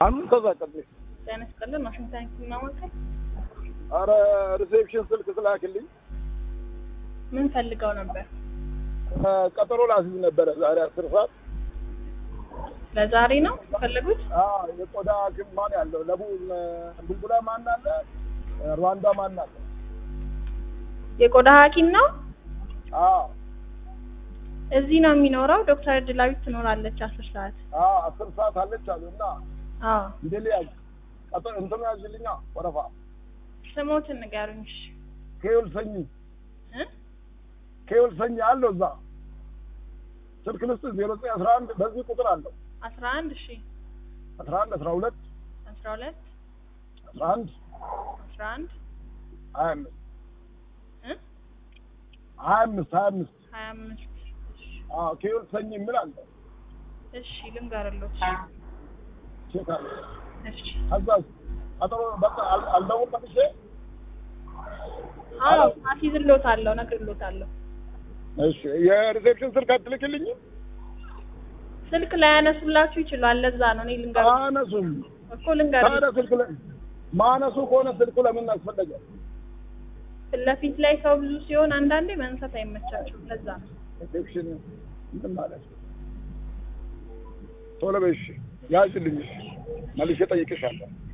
አሁን ተዛቀልኝ። ጤና ይስጥልን። ዋሽንግተን ህክምና ማዕከል አረ ሪሴፕሽን ስልክ ስላክልኝ ምን ፈልገው ነበር? ቀጠሮ ላስይዝ ነበረ ዛሬ አስር ሰዓት ለዛሬ ነው የፈለጉት? አዎ የቆዳ ሐኪም ማን ያለው ለቡ ቡልቡላ ማን አለ ሩዋንዳ ማን አለ? የቆዳ ሐኪም ነው። አዎ እዚህ ነው የሚኖረው። ዶክተር ድላዊት ትኖራለች አስር ሰዓት። አዎ አስር ሰዓት አለች አሉ እና አዎ እንዴ ሊያዝ ቀጠሮ እንትኑ ያዝልኛ ወረፋ ስሞትን ንገሩኝ። እሺ ከይውል ሰኝ እ ከይውል ሰኝ አለው እዛ ስልክ ልስጥ ዜሮ ዘጠኝ አስራ አንድ በዚህ ቁጥር አለው አስራ አንድ እሺ አስራ አንድ አስራ ሁለት አስራ ሁለት አስራ አንድ አስራ አንድ ሀያ አምስት እ ሀያ አምስት ሀያ አምስት ሀያ አምስት እሺ አዎ ከይውል ሰኝ የሚል አለ እሺ ልንገርሎት። ቼክ አለ እሺ ከዛ ቀጠሮ በቃ አል- አልደውል መልሼ አዎ አስይዝሎታለሁ፣ እነግርሎታለሁ። እሺ የሪሴፕሽን ስልክ አትልክልኝም? ስልክ ላይ ያነሱላችሁ ይችላል። ለዛ ነው እኔ ልንገር አነሱም እኮ ልንገር ታዲያ ስልክ ላይ ማነሱ ከሆነ ስልኩ ለምን አስፈለገ? ፊት ለፊት ላይ ሰው ብዙ ሲሆን አንዳንዴ መንሳት አይመቻቸውም። ለዛ ነው። ሪሴፕሽን ምን ማለት ነው? ቶሎ በይ እሺ፣ ያዝልኝ እሺ፣ መልሼ እጠይቅሻለሁ።